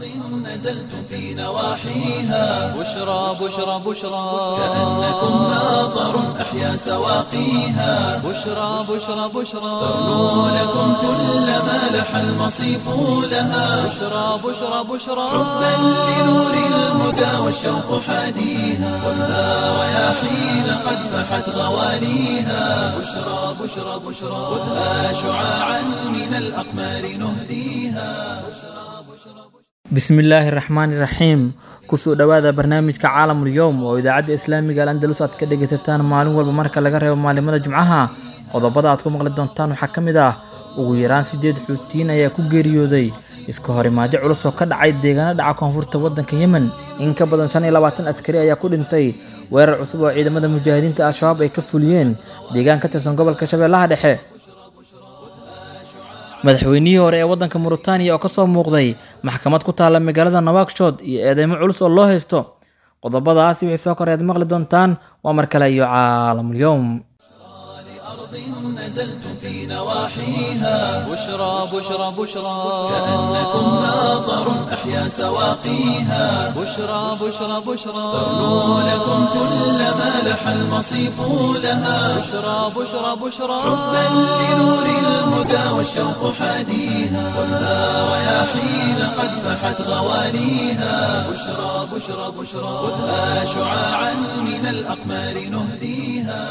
نزلتم في نواحيها بشرى بشرى بشرى كأنكم ماطر أحيا سواقيها بشرى بشرى بشرى ترنو لكم كل ما لح المصيف لها بشرى بشرى بشرى حبا لنور الهدى والشوق حاديها ولا رياحين قد فحت غواليها بشرى بشرى بشرى خذها شعاعا من الأقمار نهديها bismillaahi raxmaani raxiim kusoo dhowaada barnaamijka caalamul yowm oo idaacadda islaamiga al andalus aad ka dhegaysataan maalin walba marka laga reebo maalimada jumcaha qodobada aad ku maqli doontaan waxaa ka mid ah ugu yaraan sideed xuutiyiin ayaa ku geeriyooday iska horimaadyo culus oo ka dhacay deegaano dhaca koonfurta waddanka yemen in ka badan shan iyo labaatan askari ayaa ku dhintay weerar cusub oo ciidamada mujaahidiinta al-shabaab ay ka fuliyeen deegaan ka tirsan gobolka shabeellaha dhexe madaxweynihii hore ee waddanka muritaaniya oo kasoo muuqday maxkamad ku taalla magaalada nawakshod iyo eedeymo culus oo loo haysto qodobadaasi wixii soo koreed maqli doontaan waa mar kale iyo caalamul yowm نزلتم في نواحيها بشرى بشرى بشرى كأنكم ماطر أحيا سواقيها بشرى بشرى بشرى ترنو لكم كل ما لح المصيف لها بشرى بشرى بشرى حبا لنور الهدى والشوق حاديها ولا رياحين قد فحت غواليها بشرى بشرى بشرى خذها شعاعا من الأقمار نهديها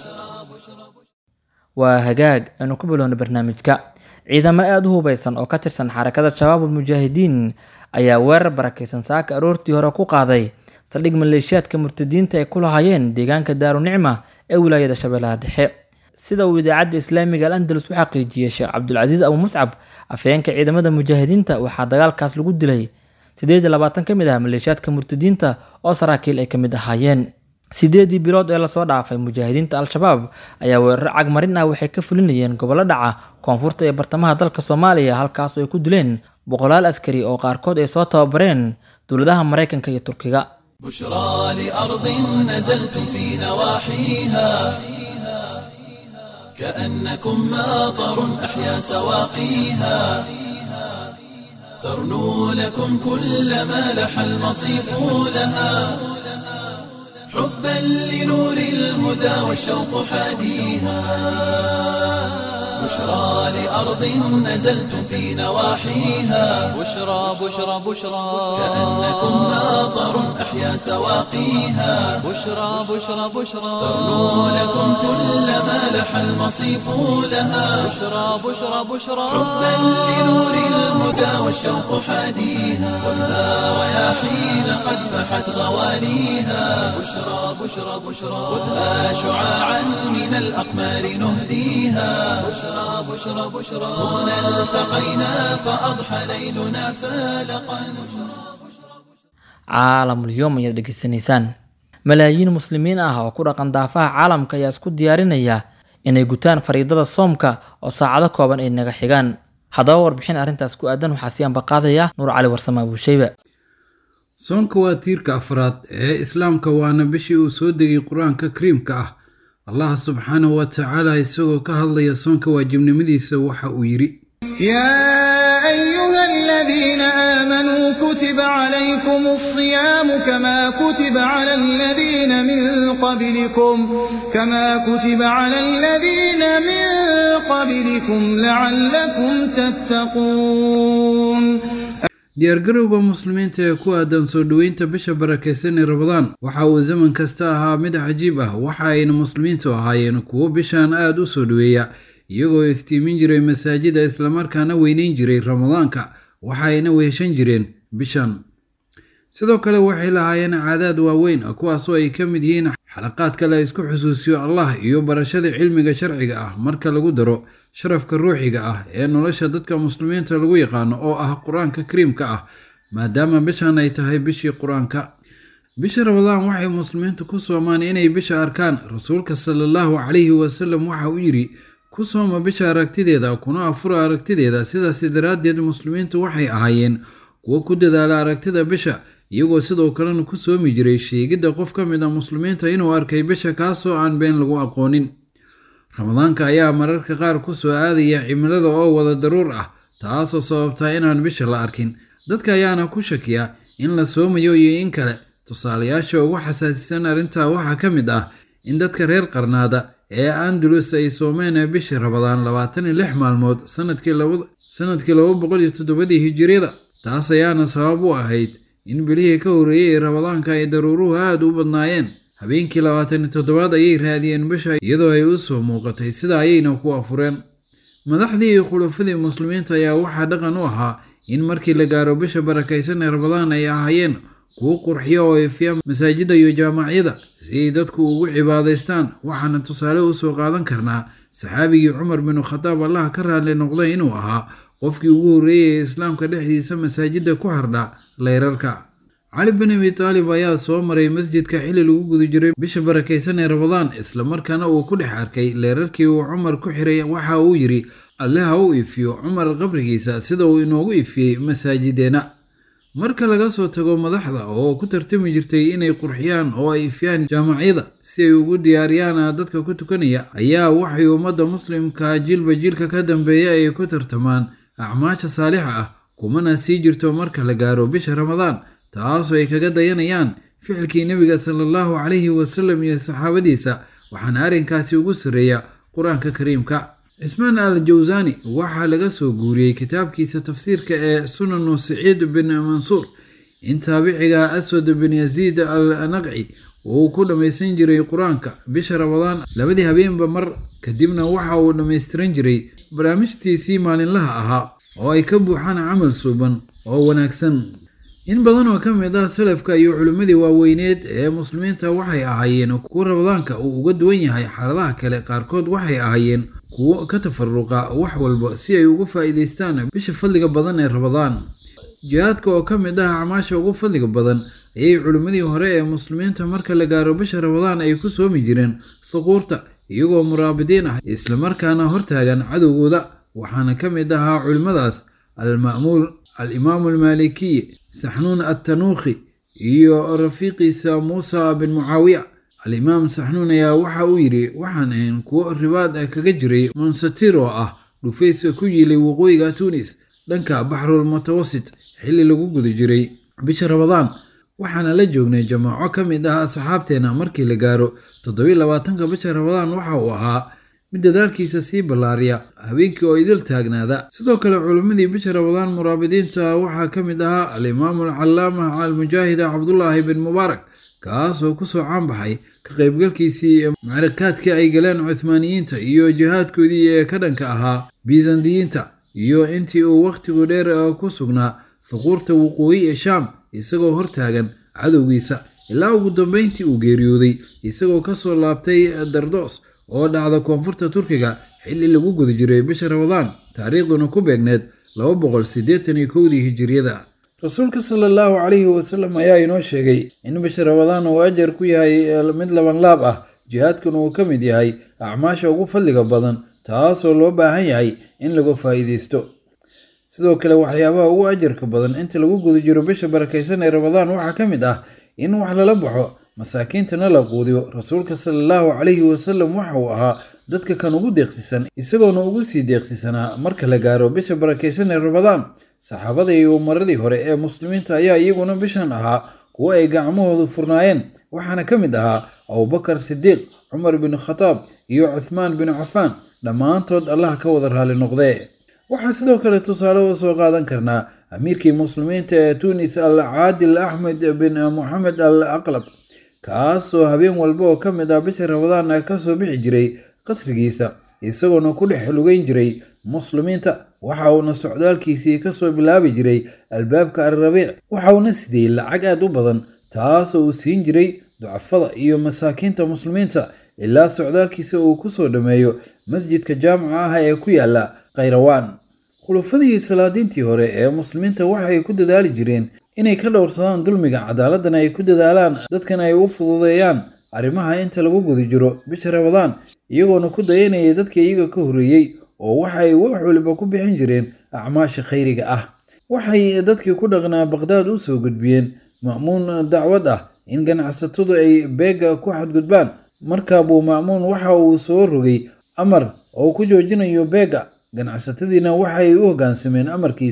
waa hagaag aynu ku bilowna barnaamijka ciidamo aada u hubeysan oo ka tirsan xarakada shabaabul mujaahidiin ayaa weerar barakeysan saaka aroortii hore ku qaaday saldhig maleeshiyaadka murtadiinta ay ku lahaayeen deegaanka daarunicma ee wilaayada shabeellaha dhexe sida uu idaacadda islaamiga al andalus u xaqiijiyey sheekh cabdulcasiis abu muscab afhayeenka ciidamada mujaahidiinta waxaa dagaalkaas lagu dilay siddeed iyo labaatan ka mid ah maleeshiyaadka murtadiinta oo saraakiil ay ka mid ahaayeen sideedii bilood ee lasoo dhaafay mujaahidiinta al-shabaab ayaa weeraro cagmarin ah waxay ka fulinayeen gobollo dhaca koonfurta ee bartamaha dalka soomaaliya halkaas oo ay ku dileen boqolaal askari oo qaarkood ay soo tababareen dowladaha maraykanka iyo turkiga بشرى لأرض نزلتم في نواحيها كأنكم ماطر أحيا سواقيها ترنو لكم كل ما لح المصيف لها حبا لنور الهدى والشوق حاديها بشرى لأرض نزلتم في نواحيها بشرى بشرى بشرى كأنكم ماطر أحيا سواقيها بشرى بشرى بشرى ترنو لكم كل ما لح المصيف لها بشرى بشرى بشرى حبا لنور الهدى والشوق حاديها ولا رياحين قد فحت غواليها بشرى بشرى بشرى خذها شعاعا من الأقمار نهديها بشرى بشرى بشرى هنا التقينا فأضحى ليلنا فالقا caalamul yowm ayaad dhegeysanaysaan malaayiin muslimiin ah oo ku dhaqan daafaha caalamka ayaa isku diyaarinaya inay gutaan fariidada soomka oo saacado kooban ay naga xigaan haddaba warbixin arrintaas ku aadan waxaa sii ambaqaadaya nuur cali warsame abuushayba soonka waa tiirka afraad ee islaamka waana bishii uu soo degay qur-aanka kariimka ah allah subxaanahu wa tacaala isagoo ka hadlaya soonka waajibnimadiisa waxa uu yidhi يا أيها الذين آمنوا كتب عليكم الصيام كما كتب على الذين من قبلكم كما كتب على الذين من قبلكم لعلكم تتقون diyaargarowga muslimiinta ee ku aadan soo dhoweynta bisha barakaysan ee rabadaan waxa uu zaman kasta ahaa mid cajiib ah waxa ayna muslimiintu ahaayeen kuwo bishan aada u soo dhoweeya iyagoo iftiimin jiray masaajida islamarkaana weyneyn jiray ramadaanka waxa ayna weheshan jireen bishan sidoo kale waxay lahaayeen caadaad waaweyn kuwaasoo ay ka mid yihiin xalaqaadka la isku xusuusiyo allah iyo barashada cilmiga sharciga ah marka lagu daro sharafka ruuxiga ah ee nolosha dadka muslimiinta lagu yaqaano oo ah qur-aanka kariimka ah maadaama bishan ay tahay bishii qur-aanka bisha ramadaan waxay muslimiintu ku soomaan inay bisha arkaan rasuulka sala allahu calayhi wasalam waxa uu yidhi ku sooma bisha aragtideeda kuna afura aragtideeda sidaasi daraaddeed muslimiintu waxay ahaayeen kuwo ku dadaala aragtida bisha iyagoo sidoo kalena ku soomi jiray sheegidda qof ka mid a muslimiinta inuu arkay bisha kaasoo aan been lagu aqoonin ramadaanka ayaa mararka qaar ku soo aadaya cimilada oo wada daruur ah taasoo sababtaa inaan bisha la arkin dadka ayaana ku shakiya in la soomayo iyo in kale tusaalayaasha ugu xasaasisan arrintaa waxaa ka mid ah in dadka reer qarnaada ee andalus ay soomeen bishii rabadaan labaatan iyo lix maalmood sanadkii laba boqol iyo toddobadii hijiriyada taas ayaana sabab u ahayd in bilihii ka horreeyey rabadaanka ay daruuruhu aada u badnaayeen habeenkii labaatan iyo toddobaad ayay raadiyeen bisha iyadoo ay u soo muuqatay sida ayayna ku afureen madaxdii iyo khulafadii muslimiinta ayaa waxaa dhaqan u ahaa in markii la gaaro bisha barakaysan ee rabadaan ay ahaayeen kuwo qurxiya oo ifiya masaajidda iyo jaamacyada si ay dadku ugu cibaadaystaan waxaana tusaale u soo qaadan karnaa saxaabigii cumar binu khadaab allah ka raadli noqday inuu ahaa qofkii ugu horreeyay ee islaamka dhexdiisa masaajidda ku hardha leyrarka cali bin abi taalib ayaa soo maray masjidka xilli lagu guda jiray bisha barakaysan ee rabadaan islamarkaana uu ku dhex arkay leerarkii uu cumar ku xiray waxa uu yidhi alle ha u ifiyo cumar qabrigiisa sida uu inoogu ifiyey masaajideenna marka laga soo tago madaxda oo ku tartami jirtay inay qurxiyaan oo ay ifyaan jaamacyada si ay ugu diyaariyaan dadka ku tukanaya ayaa waxay ummadda muslimka jiilba jiilka ka dambeeya ay ku tartamaan acmaasha saalixa ah kumana sii jirto marka la gaaro bisha ramadaan taasoo ay kaga dayanayaan ficilkii nebiga sala allahu calayhi wasalam iyo saxaabadiisa waxaana arrinkaasi ugu sarreeya qur-aanka kariimka cismaan al jawsani waxaa laga soo guuriyey kitaabkiisa tafsiirka ee sunanu siciid bin mansuur in taabiciga aswad bin yaziid al naqci uu ku dhammaysan jiray qur-aanka bisha rabadaan labadii habeenba mar kadibna waxa uu dhammaystiran jiray barnaamijtiisii maalinlaha ahaa oo ay ka buuxaan camal suuban oo wanaagsan in badan oo ka mid ah salafka iyo culimmadii waaweyneed ee muslimiinta waxay ahaayeen kuwo rabadaanka uu uga duwan yahay xaaladaha kale qaarkood waxay ahaayeen kuwo ka tafaruqa wax walba si ay ugu faa'iidaystaan bisha fadliga badan ee rabadaan jihaadka oo ka mid ah acmaasha ugu fadliga badan ayay culimmadii hore ee muslimiinta marka la gaaro bisha rabadaan ay ku soomi jireen thuquurta iyagoo muraabidiin ah islamarkaana hortaagan cadowgooda waxaana ka mid ahaa culimmadaas alma'muul alimaamu almaalikiy saxnuun attanuukhi iyo rafiiqiisa muusa bin mucaawiya alimaam saxnuun ayaa waxa uu yidhi waxaan ahayn kuwo ribaad kaga jiray monsatir oo ah dhufayska ku yiilay waqooyiga tunis dhanka baxrul mutawasit xilli lagu guda jiray bisha rabadaan waxaana la joognay jamaaco ka mid ah asxaabteena markii la gaaro toddobiy labaatanka bisha rabadaan waxa uu ahaa mid dadaalkiisa sii ballaariya habeenkii oo idil taagnaada sidoo kale culimmadii bisha rabadaan muraabidiinta waxaa ka mid ahaa alimaamu alcallaama almujaahida cabdullaahi bin mubaarak kaasoo kusoo caanbaxay ka qaybgalkiisii macrakaadkii ay galeen cuthmaaniyiinta iyo jihaadkoodii ee ka dhanka ahaa bisandiyiinta iyo intii uu wakhtigu dheer ku sugnaa fuquurta waqooyi ee shaam isagoo hortaagan cadowgiisa ilaa ugu dambeyntii uu geeriyooday isagoo kasoo laabtay dardos oo dhacda koonfurta turkiga xilli lagu guda jiray bisha rabadaan taariikhduna ku beegneed laba boqol siddeetan iyo kowdii hijiriyada rasuulka sala allahu calayhi wasalam ayaa inoo sheegay in bisha rabadaan uu ajar ku yahay mid labanlaab ah jihaadkuna uu ka mid yahay acmaasha ugu fadliga badan taasoo loo baahan yahay in lagu faa'iidaysto sidoo kale waxyaabaha ugu ajarka badan inta lagu guda jiro bisha barakaysan ee rabadaan waxaa ka mid ah in wax lala baxo masaakiintana la quudiyo rasuulka sala allahu calayhi wasalam waxa uu ahaa dadka kan ugu deeqsisan isagoona ugu sii deeqsisanaa marka la gaaro bisha barakaysan ee rabadaan saxaabada iyo umaradii hore ee muslimiinta ayaa iyaguna bishan ahaa kuwo ay gacmahoodu furnaayeen waxaana ka mid ahaa abubakar sidiiq cumar bin khataab iyo cuthmaan bin cafaan dhammaantood allah ka wada raali noqdee waxaa sidoo kale tusaale u soo qaadan karnaa amiirkii muslimiinta ee tunis al caadil axmed bin moxamed al aqlab kaasoo habeen walba oo ka mid ah bisha rabadaan kasoo bixi jiray qasrigiisa isagoona ku dhex lugeyn jiray muslimiinta waxa uuna socdaalkiisii kasoo bilaabi jiray albaabka alrabiic waxa uuna sidiyey lacag aad u badan taasoo uu siin jiray ducafada iyo masaakiinta muslimiinta ilaa socdaalkiisa uu kusoo dhammeeyo masjidka jaamaca ah ee ku yaala khayrawaan khulufadii salaadiintii hore ee muslimiinta waxay ku dadaali jireen inay ka dhowrsadaan dulmiga cadaaladana ay ku dadaalaan dadkana ay u fududeeyaan arrimaha inta lagu guda jiro bisha rabadaan iyagoona ku dayanayay dadka iyaga ka horreeyey oo waxay wax waliba ku bixin jireen acmaasha khayriga ah waxay dadkii ku dhaqnaa baqhdaad u soo gudbiyeen ma'muun dacwad ah in ganacsatadu ay beega ku xadgudbaan markaa buu ma'muun waxa uu soo rogay amar oo ku joojinayo beega ganacsatadiina waxay u hoggaansameen amarkiisa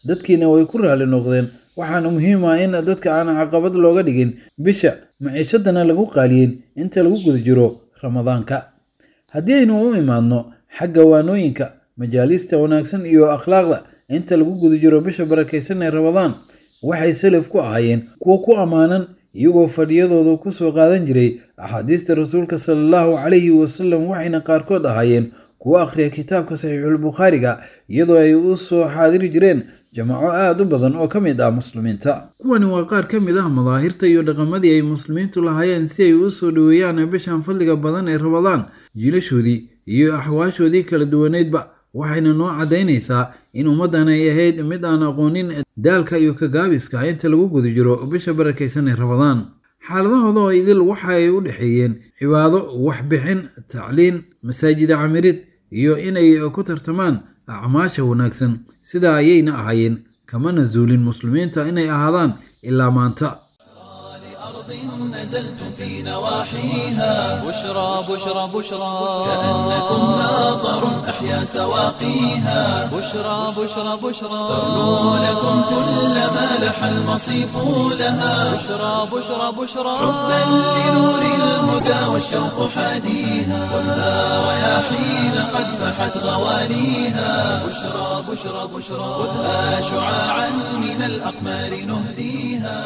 dadkiina way ku raali noqdeen waxaana muhiim ah in dadka aan caqabad looga dhigin bisha maciishadana lagu qaaliyin inta lagu guda jiro ramadaanka haddii aynu u imaadno xagga waanooyinka majaalista wanaagsan iyo akhlaaqda inta lagu guda jiro bisha barakaysan ee ramadaan waxay salaf ku ahaayeen kuwo ku ammaanan iyagoo fadhiyadooda kusoo qaadan jiray axaadiista rasuulka sala allahu calayhi wasalam waxayna qaarkood ahaayeen kuwo akhriya kitaabka saxiixulbukhaariga iyadoo ay u soo xaadiri jireen jamaco aada u badan oo ka mid ah muslimiinta kuwani waa qaar ka mid ah madaahirta iyo dhaqamadii ay muslimiintu lahaayeen si ay u soo dhoweeyaan bishan fadliga badan ee ramadaan jiilashoodii iyo axwaashoodii kala duwaneydba waxayna noo caddaynaysaa in ummaddan ay ahayd mid aan aqoonin daalka iyo kagaabiska inta lagu guda jiro bisha barakaysan ee ramadaan xaaladahooda oo idil waxa ay u dhexeeyeen cibaado waxbixin tacliin masaajida camirid iyo inay ku tartamaan acmaasha wanaagsan sidaa ayayna ahaayeen kamana zuulin muslimiinta inay ahaadaan ilaa maanta نزلتم في نواحيها بشرى بشرى بشرى كأنكم ناظر أحيا سواقيها بشرى بشرى بشرى تغنو لكم كل ما لح المصيف لها بشرى بشرى بشرى حبا لنور الهدى والشوق حاديها خذها رياحين قد فحت غوانيها بشرى بشرى بشرى خذها شعاعا من الأقمار نهديها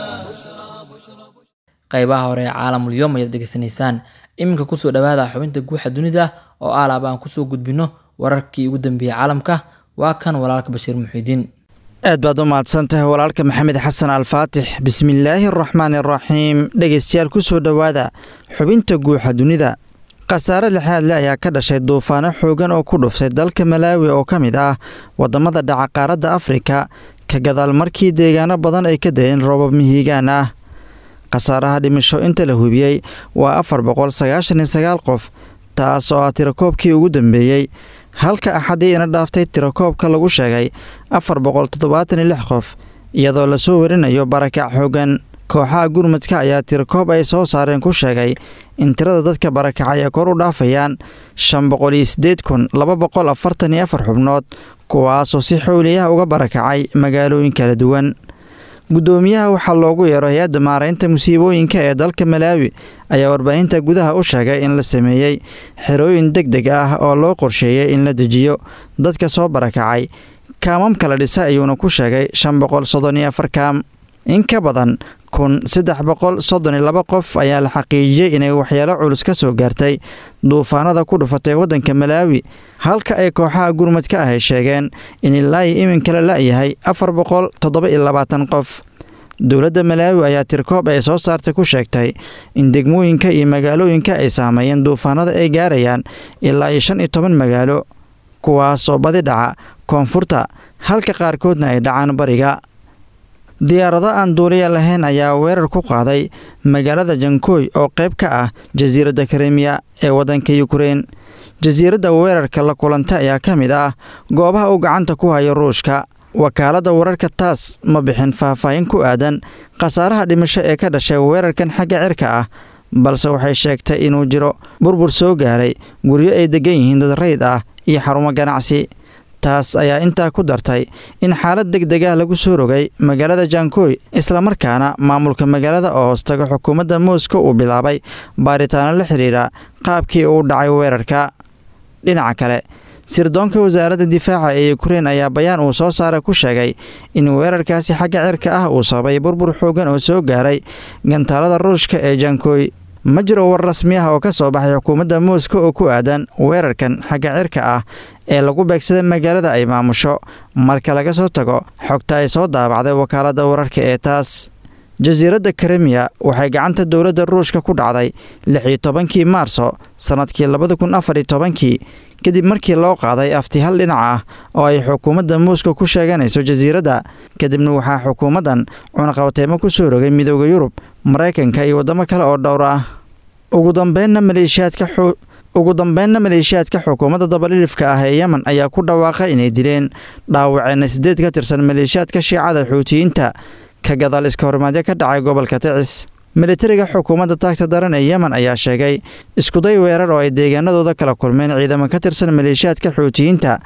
qaybaha hore ee caalamul yoom ayaad degeysanaysaan iminka kusoo dhawaada xubinta guuxa dunida oo alaab aan kusoo gudbino wararkii ugu dambeeyey caalamka waa kan walaalka bashiir muxiidiin aad baad u mahadsan tahay walaalka maxamed xasan alfaatix bismillaahi araxmaani araxiim dhegeystayaal kusoo dhowaada xubinta guuxa dunida khasaare lixaadle ayaa ka dhashay duufaano xoogan oo ku dhuftay dalka malaawi oo ka mid ah waddamada dhaca qaaradda afrika ka gadaal markii deegaano badan ay ka dayeen roobab mihiigaan ah khasaaraha dhimisho inta la hubiyey waa afar boqol sagaashan iyo sagaal qof taas oo ah tirakoobkii ugu dambeeyey halka axadii ina dhaaftay tirakoobka lagu sheegay afar boqol toddobaatan iyo lix qof iyadoo lasoo warinayo barakac xoogan kooxaha gurmadka ayaa tirakoob ay soo saareen ku sheegay in tirada dadka barakacay ay kor u dhaafayaan shan boqol iyo siddeed kun laba boqol afartan iyo afar xubnood kuwaasoo si xowliyaha uga barakacay magaalooyin kala duwan guddoomiyaha waxaa loogu yeero hay-adda maaraynta musiibooyinka ee dalka malaawi ayaa warbaahinta gudaha u sheegay in la sameeyey xerooyin deg deg ah oo loo qorsheeyey in la dejiyo dadka soo barakacay kaamam kala dhisa ayuuna ku sheegay shan boqol soddon iyo afar kaam in ka badan kun saddex boqol soddon iyo laba qof ayaa la xaqiijiyey inay waxyeelo culus ka soo gaartay duufaanada ku dhufatay waddanka malaawi halka ay kooxaha gurmadka ah ay sheegeen in ilaahi iminka la la'yahay afar boqol toddoba iyo labaatan qof dowladda malaawi ayaa tirkoob ay soo saartay ku sheegtay in degmooyinka iyo magaalooyinka ay saameeyeen duufaanada ay gaarayaan ilaa iyo shan iyo toban magaalo kuwaasoo badi dhaca koonfurta halka qaarkoodna ay dhacaan bariga diyaarado aan duuliya lahayn ayaa weerar ku qaaday magaalada jankooy oo qayb ka ah jasiiradda karemiya ee waddanka yukrain jasiiradda weerarka la kulanta ayaa ka mid ah goobaha uu gacanta ku hayo ruushka wakaaladda wararka taas ma bixin faahfaahin ku aadan khasaaraha dhimasho ee ka dhashay weerarkan xagga cirka ah balse waxay sheegtay inuu jiro burbur soo gaaray guryo ay degan yihiin dad rayd ah iyo xarumo ganacsi taas ayaa intaa ku dartay in xaalad deg deg ah lagu soo rogay magaalada jankooy islamarkaana maamulka magaalada oo hoostaga xukuumadda moscow uu bilaabay baaritaano la xidhiidha qaabkii uu dhacay weerarka dhinaca kale sirdoonka wasaaradda difaaca ee ukrein ayaa bayaan uu soo saara ku sheegay in weerarkaasi xagga cirka ah uu sababay burbur xoogan oo soo gaaray gantaalada ruushka ee jankooy ma jiro war rasmi ah oo ka soo baxay xukuumadda moscow oo ku aadan weerarkan xagga cirka ah ee lagu beegsaday magaalada ay maamusho marka laga soo tago xogta ay soo daabacday wakaaladda wararka ee taas jasiiradda karemiya waxay gacanta dowladda ruushka ku dhacday lix iyo tobankii maarso sannadkii labada kun afar iyo tobankii kadib markii loo qaaday afti hal dhinac ah oo ay xukuumadda moscow ku sheeganayso jasiiradda kadibna waxaa xukuumaddan cunaqabateemo ku soo rogay midooda yurub maraykanka iyo waddamo kale oo dhowr ah ugu dambeynna maleeshiyaadka ugu dambeynna maleeshiyaadka xukuumadda dabalilifka ah ee yemen ayaa ku dhawaaqay inay dileen dhaawaceenna siddeed ka tirsan maleeshiyaadka shiicada xuutiyiinta ka gadaal iska horimaadyo ka dhacay gobolka ticis militariga xukuumadda taagta daran ee yemen ayaa sheegay iskuday weerar oo ay deegaanadooda kala kulmeen ciidamo ka tirsan maleeshiyaadka xuutiyiinta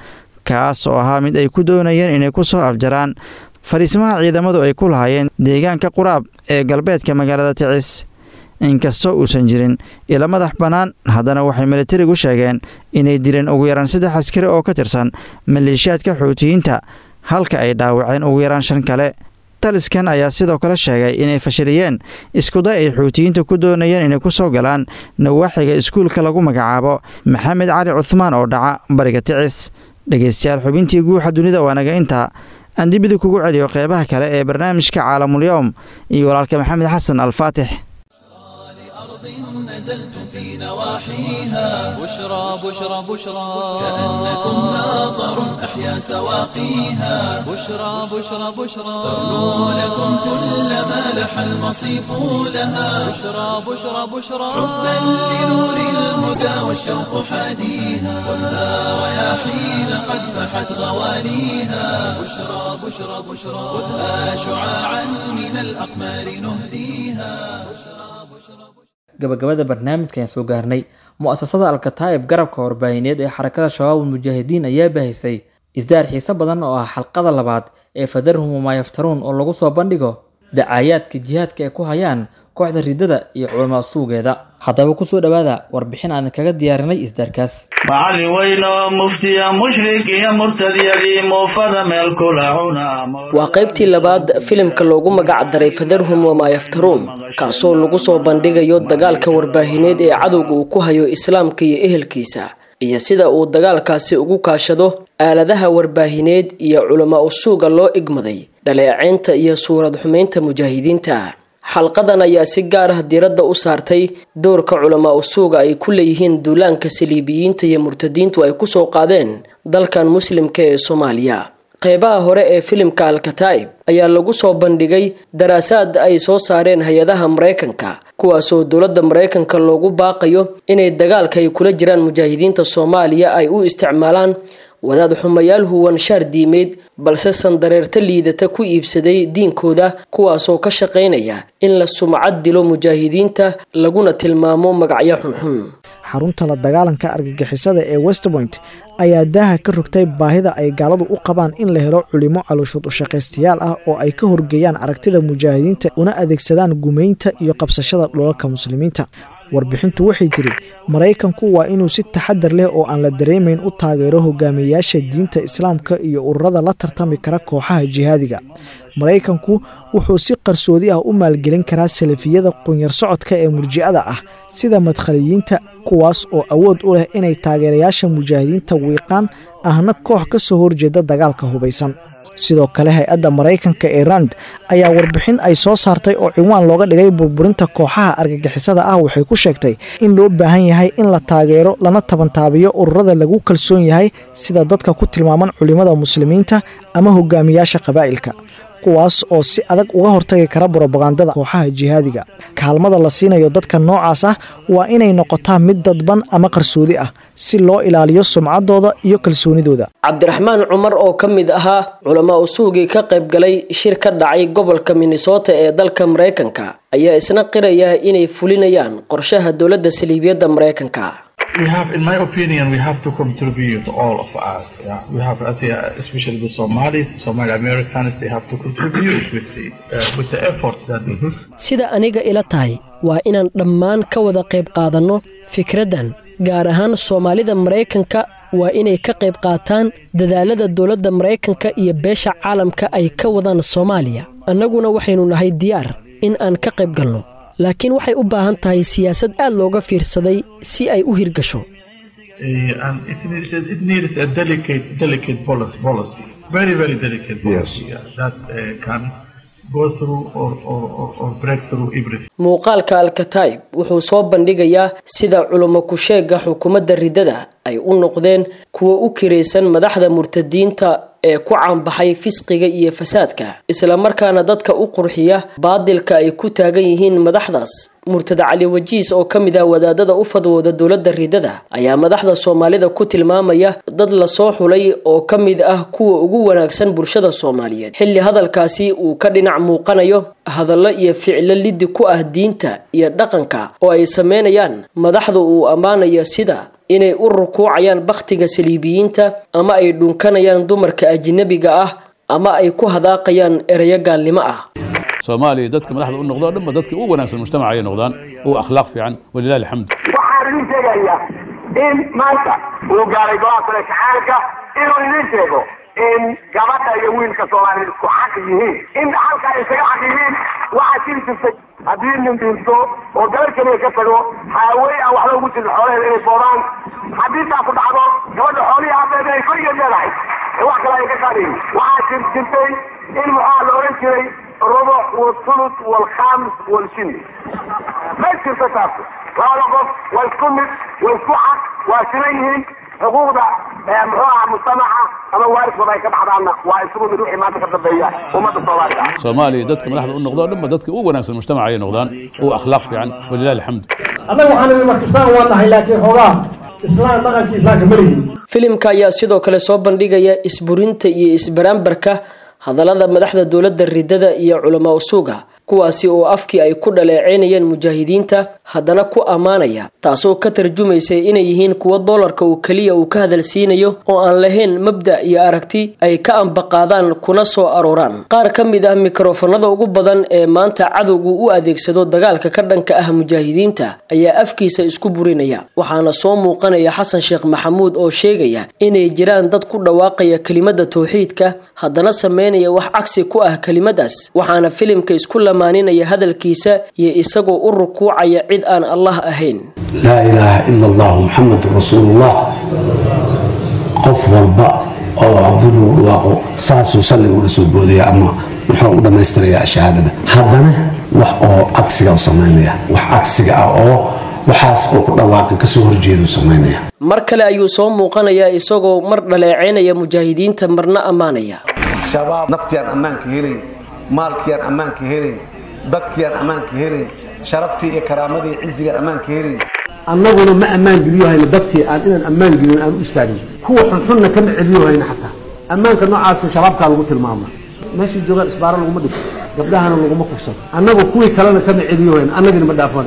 kaas oo ahaa mid ay ku doonayeen inay ku soo afjaraan fariisimaha ciidamadu ay ku lahaayeen deegaanka quraab ee galbeedka magaalada ticis inkastoo uusan jirin ila madax bannaan haddana waxay militarigu sheegeen inay dileen ugu yaraan saddex askari oo ka tirsan maleeshiyaadka xuutiyiinta halka ay dhaawaceen ugu yaraan shan kale taliskan ayaa sidoo kale sheegay inay fashiliyeen iskuday ay xuutiyiinta ku doonayeen inay ku soo galaan nawaaxiga iskuulka lagu magacaabo maxamed cali cuhmaan oo dhaca bariga ticis dhegeystayaal xubintii guuxa dunida waa naga intaa aan dibida kugu celiyo qeybaha kale ee barnaamijka caalamul-yowm iyo walaalka maxamed xasan alfaatix نزلتم في نواحيها بشرى بشرى بشرى كأنكم ماطر أحيا سواقيها بشرى بشرى بشرى تغنو لكم كل ما لح المصيف لها بشرى بشرى بشرى حبا لنور الهدى والشوق حاديها خذها رياحين قد فحت غواليها بشرى بشرى بشرى خذها شعاعا من الأقمار نهديها gabagabada barnaamijkan soo gaarnay mu-asasada alkataa'ib garabka warbaahineed ee xarakada shabaabul mujaahidiin ayaa baahisay isdaar xiise badan oo ah xalqada labaad ee fadarhum wamaa yaftaruun oo lagu soo bandhigo dacaayaadka jihaadka ay ku hayaan kooxda ridada iyo culamaa suugeeda haddaba kusoo dhowaada warbixin aan kaga diyaarinay isdaarkaas macallin weyn oo muftiya mushrik iyo murtadyadii muufada meel kula cuna waa qaybtii labaad filimka loogu magac daray fadarhum wamaa yaftaruun kaasoo lagu soo bandhigayo dagaalka warbaahineed ee cadowga uu ku hayo islaamka iyo ehelkiisa iyo sida uu dagaalkaasi ugu kaashado aaladaha warbaahineed iyo culamaa usuuga loo igmaday dhaleeceynta iyo suurad xumeynta mujaahidiinta xalqadan ayaa si gaar ah diiradda u saartay doorka culamaa usuuga ay ku leeyihiin duulaanka saliibiyiinta iyo murtadiintu ay kusoo qaadeen dalkan muslimka ee soomaaliya qeybaha hore ee filimka alkataa'ib ayaa lagu soo bandhigay daraasaad ay soo saareen hay-adaha maraykanka kuwaasoo dowladda maraykanka loogu baaqayo inay dagaalka ay kula jiraan mujaahidiinta soomaaliya ay u isticmaalaan wadaad xumayaal huwan shaar diimeed balse sandareerta liidata ku iibsaday diinkooda kuwaasoo ka shaqaynaya in la sumcad dilo mujaahidiinta laguna tilmaamo magacyo xunxun xarunta la dagaalanka argagixisada ee westpoint ayaa daaha ka rogtay baahida ay gaaladu u qabaan in la helo culimo calooshood ushaqaystayaal ah oo ay ka horgeeyaan aragtida mujaahidiinta una adeegsadaan gumaynta iyo qabsashada dhulalka muslimiinta warbixintu waxay tiri maraykanku waa inuu si taxadar leh oo aan la dareemayn u taageero hogaamiyayaasha diinta islaamka iyo ururada la tartami kara kooxaha jihaadiga maraykanku wuxuu si qarsoodi ah u maalgelin karaa salafiyada qunyar socodka ee murji'ada ah sida madkhaliyiinta kuwaas oo awood u leh inay taageerayaasha mujaahidiinta wiiqaan ahna koox ka soo horjeeda dagaalka hubaysan sidoo kale hay-adda maraykanka ee rand ayaa warbixin ay soo saartay oo ciwaan looga dhigay burburinta kooxaha argagixisada ah waxay ku sheegtay in loo baahan yahay in la taageero lana tabantaabiyo ururada lagu kalsoon yahay sida dadka ku tilmaaman culimada muslimiinta ama hogaamiyaasha qabaa'ilka kuwaas oo si adag uga hortagi kara brobagandada kooxaha jihaadiga kaalmada la siinayo dadka noocaas ah waa inay noqotaa mid dadban ama qarsoodi ah si loo ilaaliyo sumcaddooda iyo kalsoonidooda cabdiraxmaan cumar oo ka mid ahaa culamaa usuugii ka qayb galay shir ka dhacay gobolka minnesota ee dalka maraykanka ayaa isna qiraya inay fulinayaan qorshaha dowladda saliibiyadda maraykanka we have, in my opinion, we have to contribute, all of us. Yeah? We have, I say, especially the Somalis, Somali Americans, they have to contribute with the, uh, with the efforts that they do. sida aniga ila tahay waa inaan dhammaan ka wada qayb qaadanno fikraddan gaar ahaan soomaalida maraykanka waa inay ka qayb qaataan dadaalada dowladda maraykanka iyo beesha caalamka ay ka wadaan soomaaliya annaguna waxaynu nahay diyaar in aan ka qayb galno laakiin waxay u baahan tahay siyaasad aad looga fiirsaday si ay u hirgasho Uh, and it needs, it needs a delicate, delicate policy, policy. very, very delicate policy yeah, that uh, can go through or, or, or, or break through everything. muuqaalka alkataib wuxuu soo bandhigayaa sida culimo ku-sheega xukuumadda riddada ay u noqdeen kuwa u kiraysan madaxda murtadiinta ee ku caanbaxay fisqiga iyo fasaadka islamarkaana dadka u qurxiya baadilka ay ku taagan yihiin madaxdaas murtad cali wajiis oo ka mid ah wadaadada u fadwooda dowladda riddada ayaa madaxda soomaalida ku tilmaamaya dad lasoo xulay oo ka mid ah kuwa ugu wanaagsan bulshada soomaaliyeed xilli hadalkaasi uu ka dhinac muuqanayo hadallo iyo ficilo liddi ku ah diinta iyo dhaqanka oo ay sameynayaan madaxda uu ammaanayo sida inay u rukuucayaan bakhtiga saliibiyiinta ama ay dhunkanayaan dumarka ajnabiga ah ama ay ku hadaaqayaan ereyo gaalnimo ah soomaaliya dadka madaxda u noqdo dhanba dadka ugu wanaagsan mujtamaca ay noqdaan ugu akhlaaq fiican walilahi alxamdu waxaan idin sheegayaa in maanta uu gaaray golaha sare shacaalka inuu idin sheego in gabadha iyo wiilka soomaaliyeed isku xaq yihiin in halka ay isaga xaq yihiin waxaa jiri jirtay haddii nin dhinto oo gabar keliya ka tago haawey aan waxba ugu jirin xoolaheeda inay boobaan haddii taasu dhacdo gabadha xoolihii habeed inay keligeed leedahay ee wax kale ay ka qaadayin waxaa jir jirtay in maxaa la oran jiray rubuc walthuluth walkhaamis walshini ma jirto taas labada qof waa isku mid waa isku xaq waa siman yihiin xuquuqda muxuu aha mujtamaca ama waaridkooda ay ka baxdaanna waa isugu mid wixii maanta ka dambeeya ummadda soomaaliga soomaaliya dadka madaxda u noqdo dhanba dadka ugu wanaagsan mujtamaca ay noqdaan ugu akhlaaq fiican walilahi alxamdu annaga waxaan nimi marka islaan waa nahay laakiin xoogaa islaan dhaqankii islaamka ma lihin filimka ayaa sidoo kale soo bandhigaya isburinta iyo isbaraambarka hadallada madaxda dowladda ridada iyo culamaa usuuga kuwaasi oo afkii ay ku dhaleeceynayeen mujaahidiinta haddana ku ammaanaya taasoo ka tarjumaysa inay yihiin kuwo doolarka uu keliya uu ka hadalsiinayo oo aan lahayn mabda iyo aragti ay ka ambaqaadaan kuna soo arooraan qaar ka mid ah mikrofonada ugu badan ee maanta cadowgu u adeegsado dagaalka ka dhanka ah mujaahidiinta ayaa afkiisa isku burinaya waxaana soo muuqanaya xasan sheekh maxamuud oo sheegaya inay jiraan dad ku dhawaaqaya kelimada towxiidka haddana sameynaya wax cagsi ku ah kelimadaas waxaana filimka isku maaninaya hadalkiisa iyo isagoo u rukuucaya cid aan allah ahayn laa ilaaha ila allahu muxamedun rasuulullah qof walba oo cabdulagu dhawaaqo saasuu salliga ula soo boodaya ama muxuu u dhammaystirayaa shahaadada haddana wax oo cagsiga u samaynaya wax cagsiga ah oo waxaas uu ku dhawaaqin kasoo horjeeduu samaynaya mar kale ayuu soo muuqanayaa isagoo mar dhaleeceynaya mujaahidiinta marna ammaanaya shabaab naftiaan ammaanka helayn maalkiiaan ammaanka helayn dadkiiaan ammaanka helayn sharaftii iyo karaamadii iyo cizigaan ammaanka helayn annaguna ma ammaan geliyo hayno dadkii aan inaan ammaan gelin aan u istaagin kuwa xunxunna kama celiyo hayno xataa ammaanka noocaasa shabaabkaa lagu tilmaama meeshay joogaan isbaaro laguma dhigto gabdhahana laguma kufsado annagu kuwii kalena kama celiyo hayno annagina ma dhaafano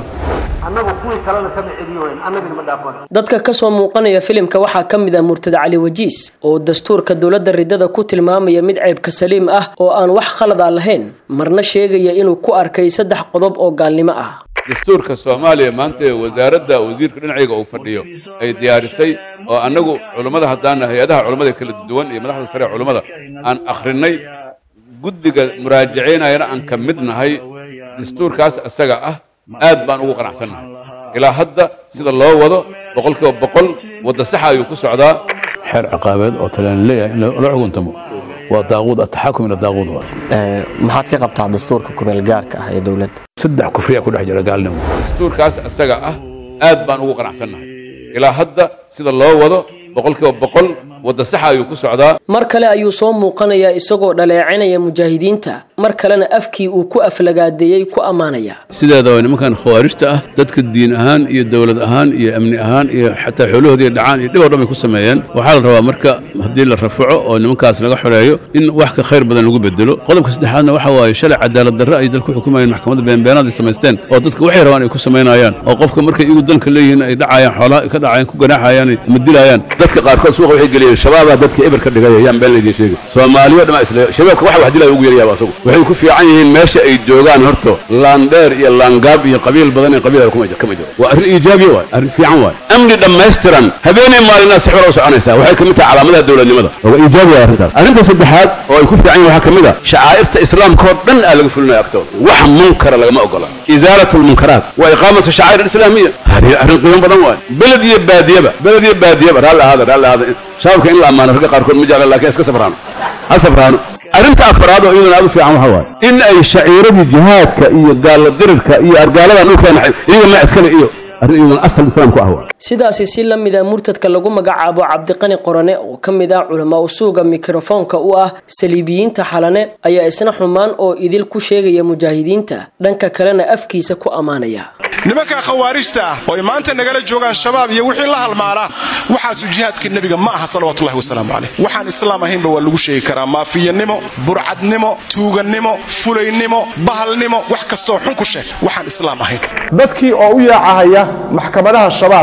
dadka kasoo muuqanaya filimka waxaa ka mid ah murtada cali wajiis oo dastuurka dowladda ridada ku tilmaamaya mid ceybka saliim ah oo aan wax khalad a lahayn marna sheegaya inuu ku arkay saddex qodob oo gaalnimo ah dastuurka soomaaliya maanta ee wasaaradda wasiirka dhinacayga uu fadhiyo ay diyaarisay oo annagu culummada haddaana hay-adaha culummada kala duwan iyo madaxda sare ee culummada aan akhrinay guddiga muraajacaynayana aan ka mid nahay dastuurkaas isaga ah aad baan ugu qanacsannahay ilaa hadda sida loo wado boqolkiiba boqol wadda saxa ayuu ku socdaa xeer ciqaabeed oo talaan leeyahay in la xukuntamo waa daaquud ataxakum ila daaquud waa maxaad ka qabtaa dastuurka kumeel gaarka ah ee dowladda saddex kufriyaa ku dhex jira gaalnimo dastuurkaas isaga ah aad baan ugu qanacsannahay ilaa hadda sida loo wado boqolkiiba boqol wadda saxa ayuu ku socdaa mar kale ayuu soo muuqanayaa isagoo dhaleecinaya mujaahidiinta mar kalena afkii uu ku aflagaadeeyey ku ammaanaya sideedaba nimankan khawaarijta ah dadka diin ahaan iyo dowlad ahaan iyo amni ahaan iyo xataa xoolahoodii dhacaan iyo dhib oo dhan bay ku sameeyeen waxaa la rabaa marka haddii la rafaco oo nimankaas laga xoreeyo in wax ka khayr badan lagu bedelo qodobka saddexaadna waxa waaye shalay cadaalad darre ay dalku xukumayeen maxkamadda beenbeenaad ay samaysteen oo dadka waxay rabaan ay ku samaynayaan oo qofka markay iyagu dalka leeyihiin ay dhacayaan xoolaha ka dhacayaan ku ganaaxayaan ama dilayaan dadka qaarkood suuqa waxay geliyeen shabaabaa dadka eber ka dhigay yaan been laydin sheegi soomaaliyo dhama isla shabaabka waxa wax dilaya ugu yaryaaba asagu waxay ku fiican yihiin meesha ay joogaan horto laandheer iyo laangaab iyo qabiil badan ee qabiil kuma kama jiro waa arrin iijaabiya waay arrin fiican waay amni dhammaystiran habeenay maalinaa si xor u soconaysaa waxay ka mid tahay calaamadaha dowladnimada waa iijaabiya arrintaas arrinta saddexaad oo ay ku fiican yihin waxaa ka mid a shacaa'irta islaamka oo dhan aa laga fulinaya agtooda wax munkara lagama ogola izaalat lmunkaraat wa iqaamatu shacaa'ir alislaamiya hadi arrin qiimo badan waay beled iyo baadiyaba beled iyo baadiyaba raalli ahaada raalli ahaada shabaabka in la ammaano ragga qaarkood ma jecla laakiin iska safraano ha safraano arrinta afraad oo iyaduna aad u fiican waxa waaye in ay shaciiradii jihaadka iyo gaalla dirirka iyo argaaladan dhulkeena iyaga ma iskale iyo arrin iyaduna asal islaamku ah waay sidaasi si la mid a murtadka lagu magacaabo cabdiqani qorane oo ka mid ah culamaa usuuga mikrofoonka u ah saliibiyiinta xalane ayaa isna xumaan oo idil ku sheegaya mujaahidiinta dhanka kalena afkiisa ku ammaanaya nimanka khawaarijta ah oo ay maanta nagala joogaan shabaab iyo wixii la halmaala waxaasu jihaadka nebiga ma aha salawatullahi wasalaamu caleyh waxaan islaam ahaynba waa lagu sheegi karaa maafiyanimo burcadnimo tuugannimo fulaynimo bahalnimo wax kastoo xun ku sheeg waxaan islaam ahayn dadkii oo u yaacahaya maxkamadaha shabaabka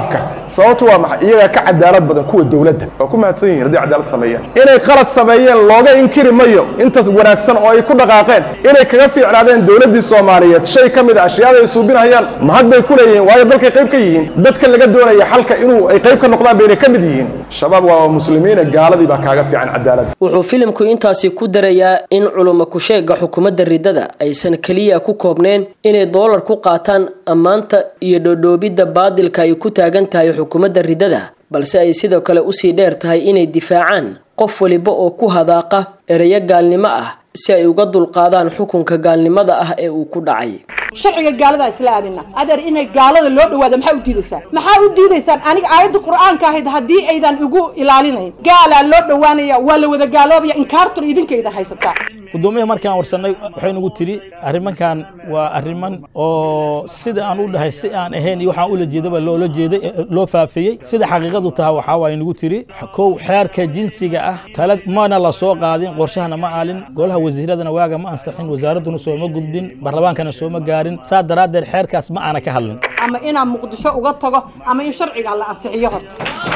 sababtu waa maxay iyagaa ka cadaalad badan kuwa dowladda waa ku mahadsan yihiin haddii cadaalad sameeyeen inay qalad sameeyeen looga inkiri mayo intaas wanaagsan oo ay ku dhaqaaqeen inay kaga fiicnaadeen dowladdii soomaaliyeed shay ka mid a ashyaada ay suubinayaan mahad bay ku leeyihiin waayo dalkay qayb ka yihiin dadka laga doonaya xalka inuu ay qayb ka noqdaan baynay ka mid yihiin shabaab waa muslimiina gaaladii baa kaaga fiican cadaalad wuxuu filimku intaasi ku darayaa in culuma kusheega xukuumadda ridada aysan keliya ku koobneen inay doolar ku qaataan ammaanta iyo dhodhoobidda baadilka ay ku taagan tahay xukuumadda ridada balse ay sidoo kale usii dheer tahay inay difaacaan qof waliba oo ku hadaaqa ereyo gaalnimo ah si ay uga dulqaadaan xukunka gaalnimada ah ee uu ku dhacay sharciga gaaladaa isla aadina adeer inay gaalada loo dhawaada maxaa u diidaysaan maxaa u diidaysaan aniga aayadda qur-aanka ahayd haddii aydan igu ilaalinayn gaalaa loo dhawaanaya waa la wada gaaloobaya inkaartur idinkayda haysataa gudoomiyaha markaan warsanay waxay nagu tiri arrimankan waa arriman oo sida aan u dhahay si aan ahayn iyo waxaan ula jeedaba loola jeeday loo faafiyey sida xaqiiqadu taha waxaa waay nagu tiri kow xeerka jinsiga ah tala mana la soo qaadin qorshahana ma aalin golaha wasiiradana waaga ma ansixin wasaaradduna sooma gudbin barlamaankana sooma gaarin saa daraaddeed xeerkaas ma aana ka hadlin ama inaan muqdisho uga tago ama in sharciga la ansixiyo horta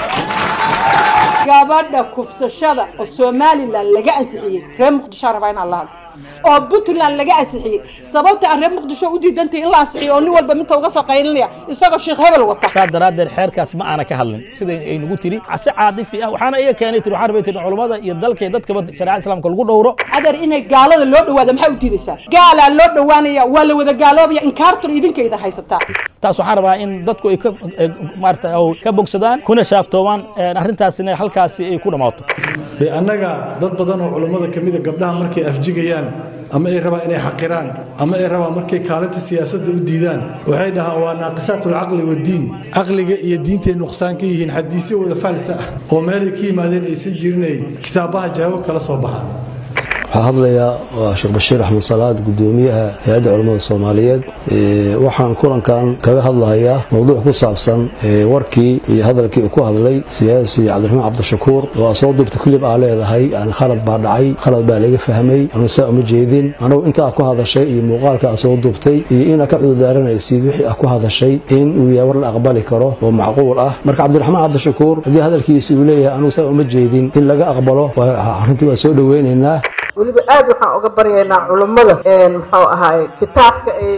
gabadha kufsashada oo somalilan laga ansixiyey reer muqdisho rabaa inaan la hadlo oo puntland laga ansixiyey sababta aan reer muqdisho u diidantay in la ansixiyo oo nin walba minta uga soo qaylinaya isagoo sheekh hebel wata saa daraaddeed xeerkaas ma aana ka hadlin sida ay nagu tiri si caadifi ah waxaana iga keenay tiri waxaan rabay tiri culummada iyo dalka iyo dadkaba shareecada islaamka lagu dhowro adeer inay gaalada loo dhawaada maxaa u diidaysaan gaalaa loo dhawaanaya waa la wada gaaloobaya inkaartur idinkayda haysataa taas waxaan rabaa in dadku ay ka maarata ka bogsadaan kuna shaaftoobaan arrintaasina halkaasi ay ku dhammaato dee annaga dad badan oo culummada ka mida gabdhaha markay afjigayaan ama ay rabaan inay xaqiraan ama ay rabaan markay kaalinta siyaasadda u diidaan waxay dhahaan waa naaqisaatulcaqli waddiin caqliga iyo diintay nuqsaan ka yihiin xadiisyo wada faalsa ah oo meelay ka yimaadeen aysan jirinay kitaabaha jawaab kala soo baxaan waxaa hadlayaa waa sheekh bashiir axmed salaad gudoomiyaha hay-adda culammada soomaaliyeed waxaan kulankan kaga hadlahayaa mowduuc ku saabsan warkii iyo hadalkii uu ku hadlay siyaasi cabdiraxmaan cabdishakuur oo soo duubta kulib aa leedahay yani khalad baa dhacay khalad baa laga fahmay anu saa uma jeedin anugu intaa ku hadashay iyo muuqaalka aa soo duubtay iyo inaa ka cudurdaaranaysid wixii aa ku hadashay in uu yahay war la aqbali karo oo macquul ah marka cabdiraxmaan cabdishakuur haddii hadalkiisi uu leeyahay anugu saa uma jeedin in laga aqbalo arrintii waa soo dhoweynaynaa weliba aad waxaan uga baryaynaa culummada muxuu ahaay kitaabka ay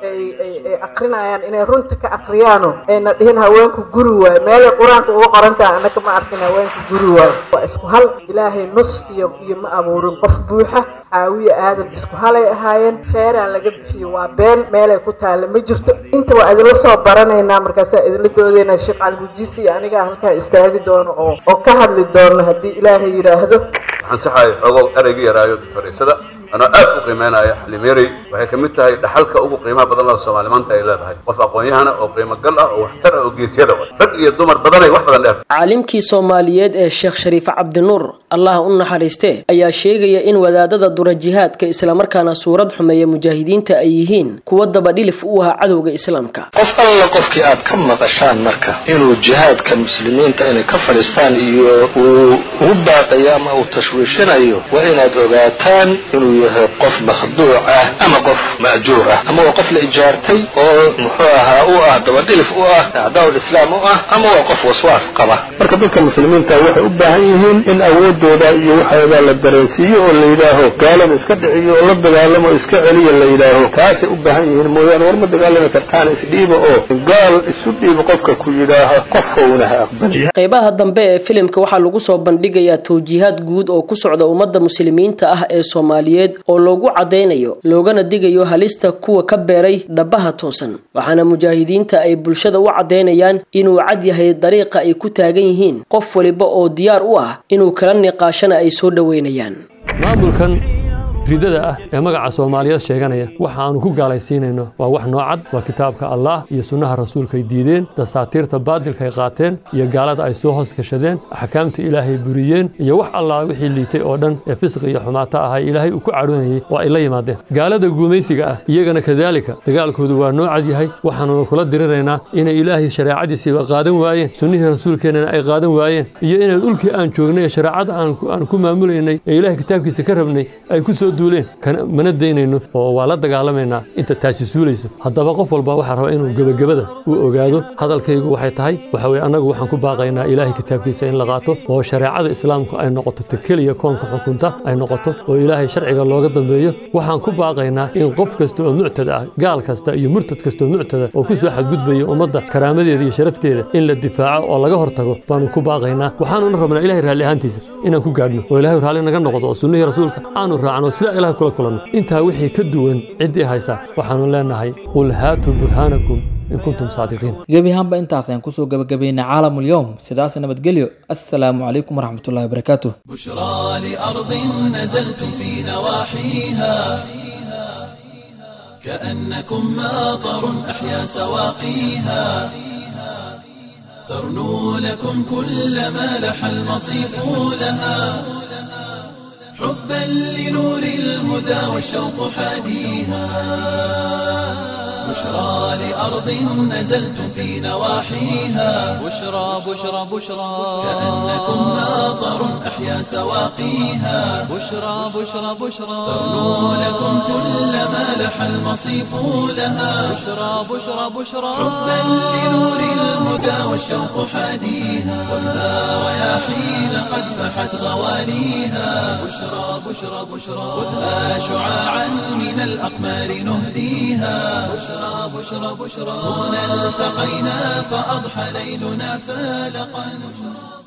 ay akrinayaan inay runta ka akriyaano ayna dhihin haweenku guri waayo meelay qur-aanka uga qorantaha annaka ma arkin haweenku guri waayo waa isku hal ilaahay nus iyo iyo ma abuurin qof buuxa caawiya aadan isku halay ahaayeen feeraan laga bixiyo waa been meelay ku taalla ma jirto inta waa idinla soo baranaynaa markaasaa idinla doodaynaa sheekh calgujisi iyo anigaa halkaa istaagi doono oo oo ka hadli doono haddii ilaahay yidhaahdo waxaan saxahay xoogo erayga yaraayo doctoreysada anoo aad u qiimeynaya xalimeerey waxay ka mid tahay dhaxalka ugu qiimaha badan oo soomaali maanta ay leedahay qof aqoon-yahana oo qiimo gal ah oo waxtar ah oo geesyada wa rag iyo dumar badanay wax badan dheer caalimkii soomaaliyeed ee sheekh shariif cabdinuur allah u naxariistee ayaa sheegaya in wadaadada dura jihaadka islamarkaana suurad xumeeya mujaahidiinta ay yihiin kuwa dabadhilif u ah cadowga islaamka qof alla qofkii aad ka maqashaan marka inuu jihaadka muslimiinta inay ka fadhiistaan iyo uu ugu baaqayo ama uu tashwiishinayo waa inaad ogaataan inuu yahay qof makhduuc ah ama qof ma'juur ah ama waa qof la ijaartay oo muxuu ahaa u ah dabadhilif u ah acdaa'ul islaam u ah ama waa qof waswaas qaba marka dadka muslimiinta waxay u baahan yihiin in awoodooda iyo waxooda la dareensiiyo oo la yidhaaho gaalada iska dhiciyo oo la dagaalamo o iska celiyo la yidhaaho taasay u baahan yihiin mooyaane war ma dagaalami kartaan isdhiiba oo gaal isu dhiiba qofka ku yidhaaho qofkowna ha aqbali qaybaha dambe ee filimka waxaa lagu soo bandhigayaa tawjiihaad guud oo ku socda ummadda muslimiinta ah ee soomaaliyeed oo loogu caddaynayo loogana digayo halista kuwa ka beeray dhabaha toosan waxaana mujaahidiinta ay bulshada u caddaynayaan inuu cad yahay dariiqa ay ku taagan yihiin qof waliba oo diyaar u ah inuu kala niqaashana ay soo dhoweynayaan maamulkan ridada ah ee magaca soomaaliyeed sheeganaya waxa aanu ku gaalaysiinayno waa wax noocad waa kitaabka allah iyo sunnaha rasuulkaay diideen dasaatiirta baadilkaay qaateen iyo gaalada ay soo hoos gashadeen axkaamta ilaahay buriyeen iyo wax allah wixii liitay oo dhan ee fisqi iyo xumaato ahaa ilaahay uu ku cadhoonayay waa ay la yimaadeen gaalada guumaysiga ah iyagana kadaalika dagaalkoodu waa noocad yahay waxaanuna kula diriraynaa inay ilaahay shareecadiisiiba qaadan waayeen sunnihii rasuulkeennana ay qaadan waayeen iyo inay dhulkii aan joognay shareecada aan ku maamulaynay ee ilahay kitaabkiisa ka rabnay ay ku soo duuleen mana daynayno oo waa la dagaalamaynaa inta taasi suulayso haddaba qof walba waxaa raba inuu gebagabada uu ogaado hadalkaygu waxay tahay waxa weye annagu waxaan ku baaqaynaa ilaahay kitaabkiisa in la qaato oo shareecada islaamku ay noqoto ta keliya koonka xukunta ay noqoto oo ilaahay sharciga looga dambeeyo waxaan ku baaqaynaa in qof kasta oo muctad ah gaal kasta iyo murtad kasta oo muctada oo ku soo xadgudbaya ummadda karaamadeeda iyo sharafteeda in la difaaco oo laga hortago baanu ku baaqaynaa waxaanuna rabnaa ilahay raalli ahaantiisa inaan ku gaadhno oo ilahay raalli naga noqdo oo sunnihii rasuulka aanu raacno sidaa ilahay kula kulanno intaa wixii ka duwan ciddii haysaa waxaanu leenahay qul haatuu burhaanakum in kuntum saadiqiin gebi ahaanba intaas ayaan kusoo gabagabaynay caalamul-yowm sidaas nabadgelyo assalaamu calaykum waraxmatullahi wabarakaatuh بشرى لأرض نزلتم في نواحيها كأنكم ماطر أحيا سواقيها ترنو لكم كل ما لح المصيف لها حبا لنور الهدى والشوق حاديها بشرى لأرض نزلتم في نواحيها بشرى بشرى بشرى كأنكم ماطر أحيا سواقيها بشرى بشرى بشرى ترنو لكم كل ما لح المصيف لها بشرى بشرى بشرى حبا لنور الهدى والشوق حاديها خذها رياحين قد فحت غواليها بشرى بشرى بشرى خذها شعاعا من الأقمار نهديها بشرى بشرى بشرى هنا التقينا فأضحى ليلنا فالقا